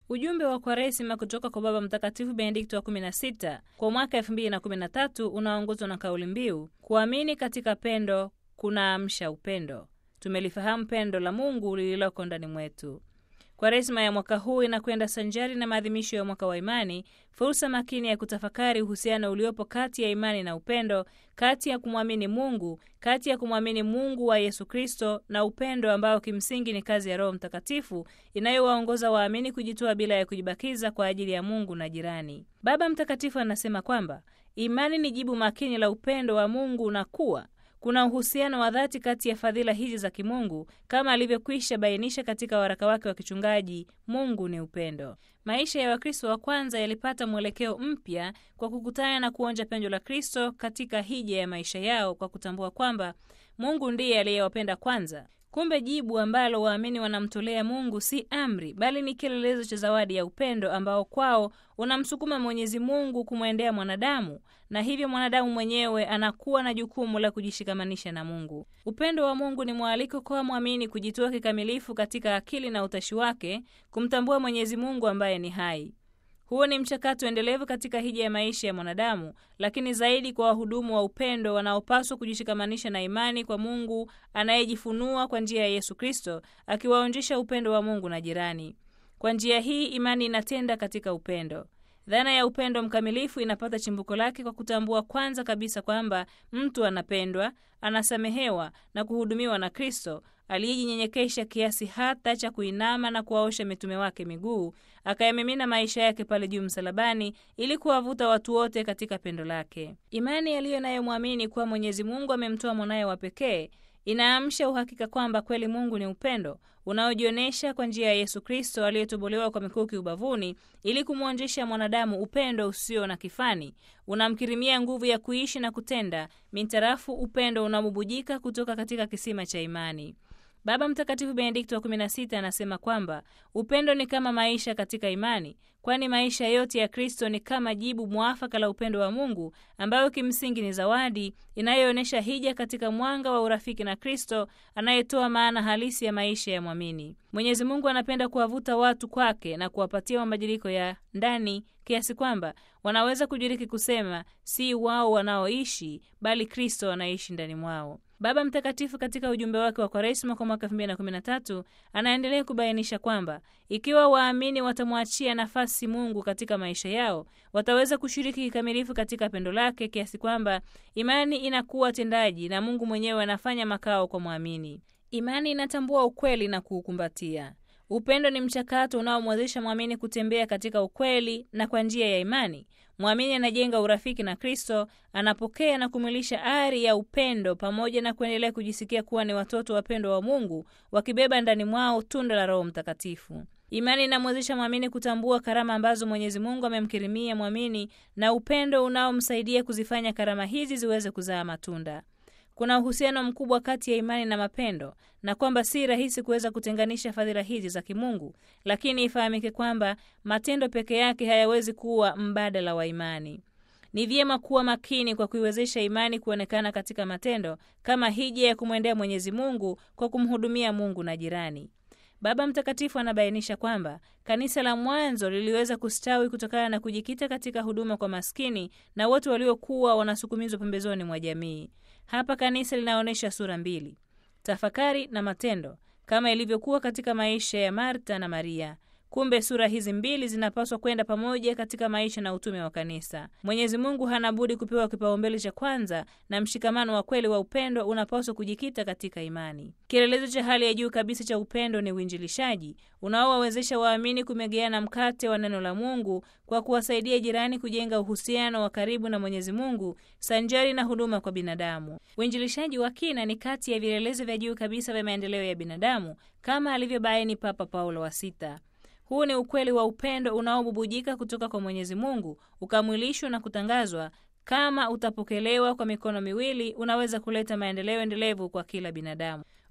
Ujumbe wa Kwaresima kutoka kwa Baba Mtakatifu Benedikto wa 16 kwa mwaka 2013 unaongozwa na kauli mbiu kuamini katika pendo kunaamsha upendo. Tumelifahamu pendo la Mungu lililoko ndani mwetu. Kwaresima ya mwaka huu inakwenda sanjari na maadhimisho ya mwaka wa imani, fursa makini ya kutafakari uhusiano uliopo kati ya imani na upendo, kati ya kumwamini Mungu, kati ya kumwamini Mungu wa Yesu Kristo na upendo ambao kimsingi ni kazi ya Roho Mtakatifu inayowaongoza waamini kujitoa bila ya kujibakiza kwa ajili ya Mungu na jirani. Baba Mtakatifu anasema kwamba imani ni jibu makini la upendo wa Mungu na kuwa kuna uhusiano wa dhati kati ya fadhila hizi za kimungu kama alivyokwisha bainisha katika waraka wake wa kichungaji, Mungu ni upendo. Maisha ya Wakristo wa kwanza yalipata mwelekeo mpya kwa kukutana na kuonja pendo la Kristo katika hija ya maisha yao, kwa kutambua kwamba Mungu ndiye aliyewapenda kwanza. Kumbe jibu ambalo waamini wanamtolea Mungu si amri, bali ni kielelezo cha zawadi ya upendo ambao kwao unamsukuma Mwenyezi Mungu kumwendea mwanadamu, na hivyo mwanadamu mwenyewe anakuwa na jukumu la kujishikamanisha na Mungu. Upendo wa Mungu ni mwaliko kwa mwamini kujitoa kikamilifu katika akili na utashi wake, kumtambua Mwenyezi Mungu ambaye ni hai. Huo ni mchakato endelevu katika hija ya maisha ya mwanadamu, lakini zaidi kwa wahudumu wa upendo wanaopaswa kujishikamanisha na imani kwa Mungu anayejifunua kwa njia ya Yesu Kristo, akiwaonjesha upendo wa Mungu na jirani. Kwa njia hii imani inatenda katika upendo. Dhana ya upendo mkamilifu inapata chimbuko lake kwa kutambua kwanza kabisa kwamba mtu anapendwa, anasamehewa na kuhudumiwa na Kristo aliyejinyenyekesha kiasi hata cha kuinama na kuwaosha mitume wake miguu, akayamimina maisha yake pale juu msalabani ili kuwavuta watu wote katika pendo lake. Imani yaliyo nayo mwamini kuwa Mwenyezi Mungu amemtoa mwanaye wa pekee inaamsha uhakika kwamba kweli Mungu ni upendo unaojionyesha kwa njia ya Yesu Kristo aliyetobolewa kwa mikuki ubavuni ili kumwonjesha mwanadamu upendo usio na kifani, unamkirimia nguvu ya kuishi na kutenda mintarafu upendo unaobubujika kutoka katika kisima cha imani. Baba Mtakatifu Benedikto wa 16 anasema kwamba upendo ni kama maisha katika imani, kwani maisha yote ya Kristo ni kama jibu mwafaka la upendo wa Mungu, ambayo kimsingi ni zawadi inayoonyesha hija katika mwanga wa urafiki na Kristo anayetoa maana halisi ya maisha ya mwamini. Mwenyezi Mungu anapenda kuwavuta watu kwake na kuwapatia mabadiliko ya ndani kiasi kwamba wanaweza kujiriki kusema si wao wanaoishi, bali Kristo anaishi ndani mwao. Baba Mtakatifu katika ujumbe wake wa Kwaresima kwa mwaka 2013 anaendelea kubainisha kwamba ikiwa waamini watamwachia nafasi Mungu katika maisha yao, wataweza kushiriki kikamilifu katika pendo lake kiasi kwamba imani inakuwa tendaji na Mungu mwenyewe anafanya makao kwa mwamini. Imani inatambua ukweli na kuukumbatia. Upendo ni mchakato unaomwezesha mwamini kutembea katika ukweli, na kwa njia ya imani mwamini anajenga urafiki na Kristo, anapokea na kumwilisha ari ya upendo, pamoja na kuendelea kujisikia kuwa ni watoto wapendwa wa Mungu, wakibeba ndani mwao tunda la Roho Mtakatifu. Imani inamwezesha mwamini kutambua karama ambazo Mwenyezi Mungu amemkirimia mwamini na upendo unaomsaidia kuzifanya karama hizi ziweze kuzaa matunda. Kuna uhusiano mkubwa kati ya imani na mapendo na kwamba si rahisi kuweza kutenganisha fadhila hizi za kimungu, lakini ifahamike kwamba matendo peke yake hayawezi kuwa mbadala wa imani. Ni vyema kuwa makini kwa kuiwezesha imani kuonekana katika matendo kama hija ya kumwendea Mwenyezi Mungu kwa kumhudumia Mungu na jirani. Baba Mtakatifu anabainisha kwamba kanisa la mwanzo liliweza kustawi kutokana na kujikita katika huduma kwa maskini na wote waliokuwa wanasukumizwa pembezoni mwa jamii. Hapa kanisa linaonyesha sura mbili, tafakari na matendo, kama ilivyokuwa katika maisha ya Marta na Maria. Kumbe sura hizi mbili zinapaswa kwenda pamoja katika maisha na utume wa kanisa. Mwenyezi Mungu hana budi kupewa kipaumbele cha kwanza, na mshikamano wa kweli wa upendo unapaswa kujikita katika imani. Kielelezo cha hali ya juu kabisa cha upendo ni uinjilishaji unaowawezesha waamini kumegeana mkate wa neno la Mungu kwa kuwasaidia jirani kujenga uhusiano wa karibu na Mwenyezi Mungu sanjari na huduma kwa binadamu. Uinjilishaji wa kina ni kati ya vielelezo vya juu kabisa vya maendeleo ya binadamu kama alivyobaini Papa Paulo wa Sita. Huu ni ukweli wa upendo unaobubujika kutoka kwa Mwenyezi Mungu, ukamwilishwa na kutangazwa. Kama utapokelewa kwa mikono miwili, unaweza kuleta maendeleo endelevu kwa kila binadamu.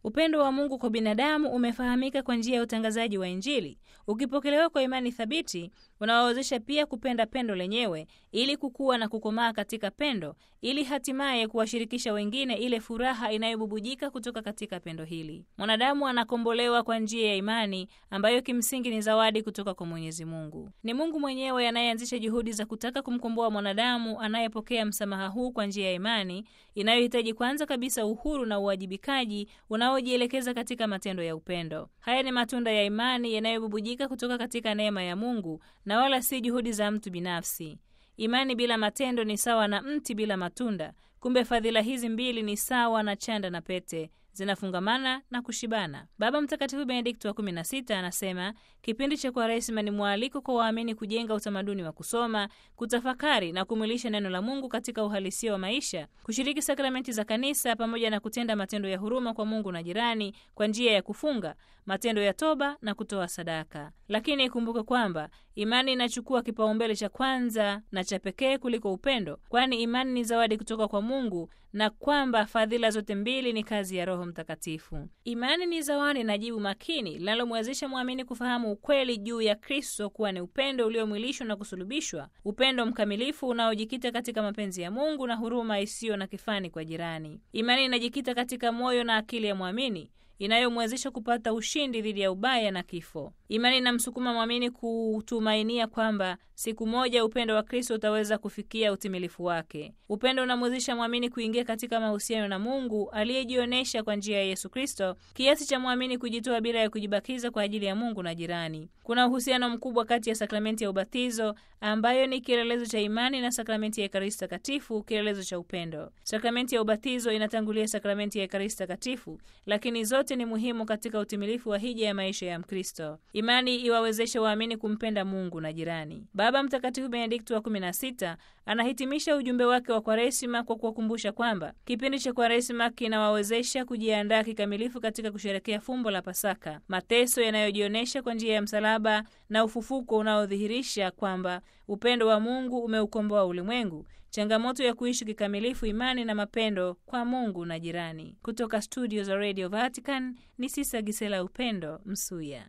Upendo wa Mungu kwa binadamu umefahamika kwa njia ya utangazaji wa Injili, ukipokelewa kwa imani thabiti unawawezesha pia kupenda pendo lenyewe ili kukua na kukomaa katika pendo, ili hatimaye kuwashirikisha wengine ile furaha inayobubujika kutoka katika pendo hili. Mwanadamu anakombolewa kwa njia ya imani ambayo kimsingi ni zawadi kutoka kwa Mwenyezi Mungu. Ni Mungu mwenyewe anayeanzisha juhudi za kutaka kumkomboa mwanadamu anayepokea msamaha huu kwa njia ya imani inayohitaji kwanza kabisa uhuru na uwajibikaji unaojielekeza katika matendo ya upendo. Haya ni matunda ya imani yanayobubujika kutoka katika neema ya Mungu na wala si juhudi za mtu binafsi. Imani bila matendo ni sawa na mti bila matunda. Kumbe fadhila hizi mbili ni sawa na chanda na pete, zinafungamana na kushibana. Baba Mtakatifu Benedikto wa 16 anasema kipindi cha Kwaresima ni mwaliko kwa waamini kujenga utamaduni wa kusoma, kutafakari na kumwilisha neno la Mungu katika uhalisia wa maisha, kushiriki sakramenti za Kanisa pamoja na kutenda matendo ya huruma kwa Mungu na jirani kwa njia ya kufunga, matendo ya toba na kutoa sadaka. Lakini ikumbuke kwamba imani inachukua kipaumbele cha kwanza na cha pekee kuliko upendo, kwani imani ni zawadi kutoka kwa Mungu na kwamba fadhila zote mbili ni kazi ya Roho Mtakatifu. Imani ni zawadi na jibu makini linalomwezesha mwamini kufahamu ukweli juu ya Kristo kuwa ni upendo uliomwilishwa na kusulubishwa, upendo mkamilifu unaojikita katika mapenzi ya Mungu na huruma isiyo na kifani kwa jirani. Imani inajikita katika moyo na akili ya mwamini inayomwezesha kupata ushindi dhidi ya ubaya na kifo. Imani inamsukuma mwamini kutumainia kwamba siku moja upendo wa Kristo utaweza kufikia utimilifu wake. Upendo unamwezesha mwamini kuingia katika mahusiano na Mungu aliyejionyesha kwa njia ya Yesu Kristo, kiasi cha mwamini kujitoa bila ya kujibakiza kwa ajili ya Mungu na jirani. Kuna uhusiano mkubwa kati ya sakramenti ya ubatizo ambayo ni kielelezo cha imani na sakramenti ya Ekaristi Takatifu, kielelezo cha upendo. Sakramenti ya ubatizo inatangulia sakramenti ya Ekaristi Takatifu, lakini zote ni muhimu katika utimilifu wa hija ya maisha ya Mkristo. Imani iwawezeshe waamini kumpenda Mungu na jirani. Baba Mtakatifu Benedikto wa 16 anahitimisha ujumbe wake wa Kwaresima kwa kuwakumbusha kwamba kipindi cha Kwaresima kinawawezesha kujiandaa kikamilifu katika kusherekea fumbo la Pasaka, mateso yanayojionyesha kwa njia ya msalaba na ufufuko unaodhihirisha kwamba upendo wa Mungu umeukomboa ulimwengu, changamoto ya kuishi kikamilifu imani na mapendo kwa Mungu na jirani. Kutoka studio za Radio Vatican ni Sisa Gisela Upendo Msuya.